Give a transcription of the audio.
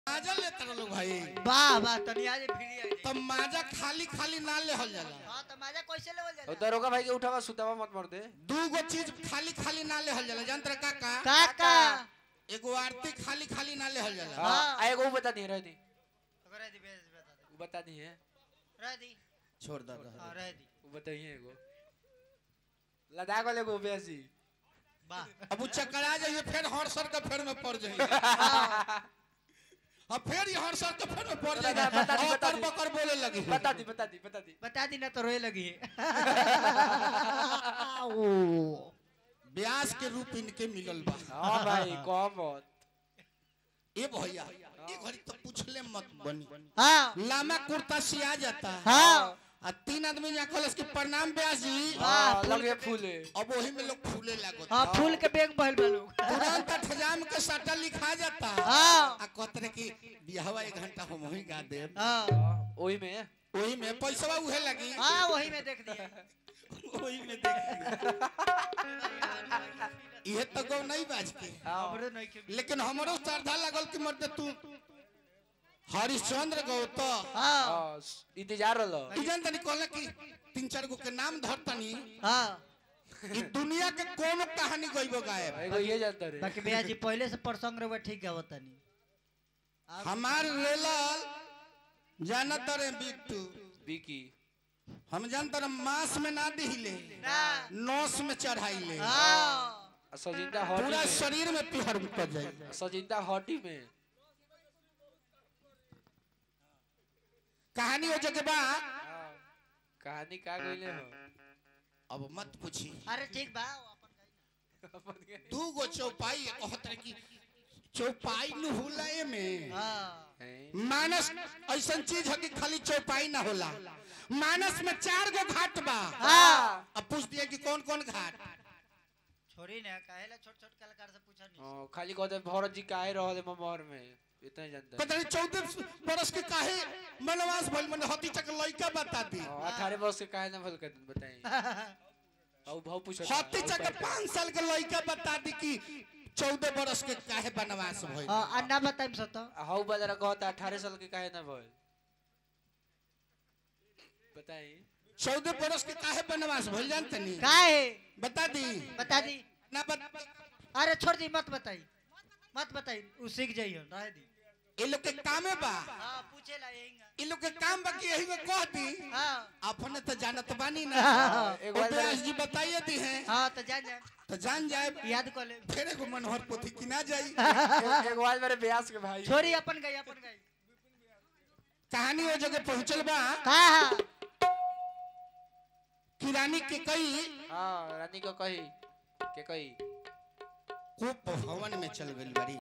माजा लेते रहो भाई वाह वाह तनी आज फ्री आई तब माजा खाली खाली ना लेहल जाला हां तो मजा कैसे लेवल और जाला दरोगा भाई के उठावा सुतावा मत मार दे दू गो चीज खाली खाली ना लेहल जाला जानत का का काका एगो आरती खाली खाली ना लेहल जाला हां हाँ। आ एगो उ बता दी रह दी रह दी बेस बता दे उ बता दी है रह दी छोड़ दे हां रह दी उ बताइए एगो लद्दाख वाले को बेसी वाह अब उ चकरा जाइए फिर हरसर के फेर में पड़ जाइए अब फिर ये हरसर के फेर में पड़ बता जाइए दी, बता दी, बता बकर दी। बकर बोले लगी बता दी बता दी बता दी बता दी ना तो रोए लगी है ब्यास के रूप इनके मिलल बा हां भाई कौन मत ए भैया ए घड़ी तो पूछले मत बनी हां लामा कुर्ता सिया जाता हां आ तीन आदमी यहाँ कहलस कि प्रणाम ब्यास जी हां लगे फूले अब वही में लोग फूले लागो हां फूल के बेग बहल बलू तुरंत ठजाम के साटा लिखा जाता हाँ। आ कहते कि बियाहवा एक घंटा हम वही गा दे हां ओही में वही में पैसा उहे लगी हां वही में देख दिया वही में देख ये तो गौ नहीं बाज के हमरो नहीं के लेकिन हमरो श्रद्धा लगल कि मर्द तू हरिश्चंद्र गौ तो हां हां इंतजार रलो ई जान तनी कहला कि तीन चार गो के नाम धरतनी हां ई दुनिया के कोनो कहानी गइबो गायब एगो ये जानता रे बाकी भैया जी पहले से प्रसंग रहुआ ठीक गावत तनी हमार लेलल जानत रे बिट्टू विकी हम जानत रे मांस में ना दिहिले ना नौस में चढ़ाइले हां सजिंदा हॉटी पूरा में शरीर में पिहर कर जाए सजिंदा हॉटी में कहानी हो जगह बा हाँ। कहानी का गइले हो अब मत पूछी अरे ठीक बा अपन गाई अपन के- दू गो चौपाई कहत रहे कि चौपाई न होला में हां हैं? मानस ऐसा चीज है कि खाली चौपाई ना होला मानस में चार गो घाट बा हां अब पूछ दिया कि कौन कौन घाट छोड़ी ना काहेला छोट छोट कलाकार से पूछा नहीं हाँ, खाली कहते भरत जी काहे रहले ममहर में इतना ही जानता है पता नहीं चौदह बरस के काहे मनवास भइल मन हती चक लइका बता दी हाँ, अठारह वर्ष के काहे ना भल कर बताई और भाव पूछो हती चक पाँच साल के लइका बता दी कि चौदह बरस के काहे बनवास भइल हां अन्ना बताइम सो तो हाउ बाजार कहता अठारह साल के काहे ना भल बताई चौदह बरस के काहे बनवास भइल जानते नहीं काहे बता दी बता दी ना बता अरे छोड़ दी मत बताई मत बताई उ सीख जाइयो रह दी ये लोग के कामे बा हां पूछेला यही ये लोग के काम बा कि यही में कह दी हां अपने तो जानत बानी ना एक और बार व्यास जी बताइए दी हैं हां तो जान जा तो जान जाए याद कर ले फिर एगो मनोहर पोथी की ना जाई एक बार मेरे ब्यास के भाई छोरी अपन गई अपन गई कहानी वो जगह पहुंचल बा का हां कि रानी के कई हाँ रानी को कही के कही को भवन में चल गई बड़ी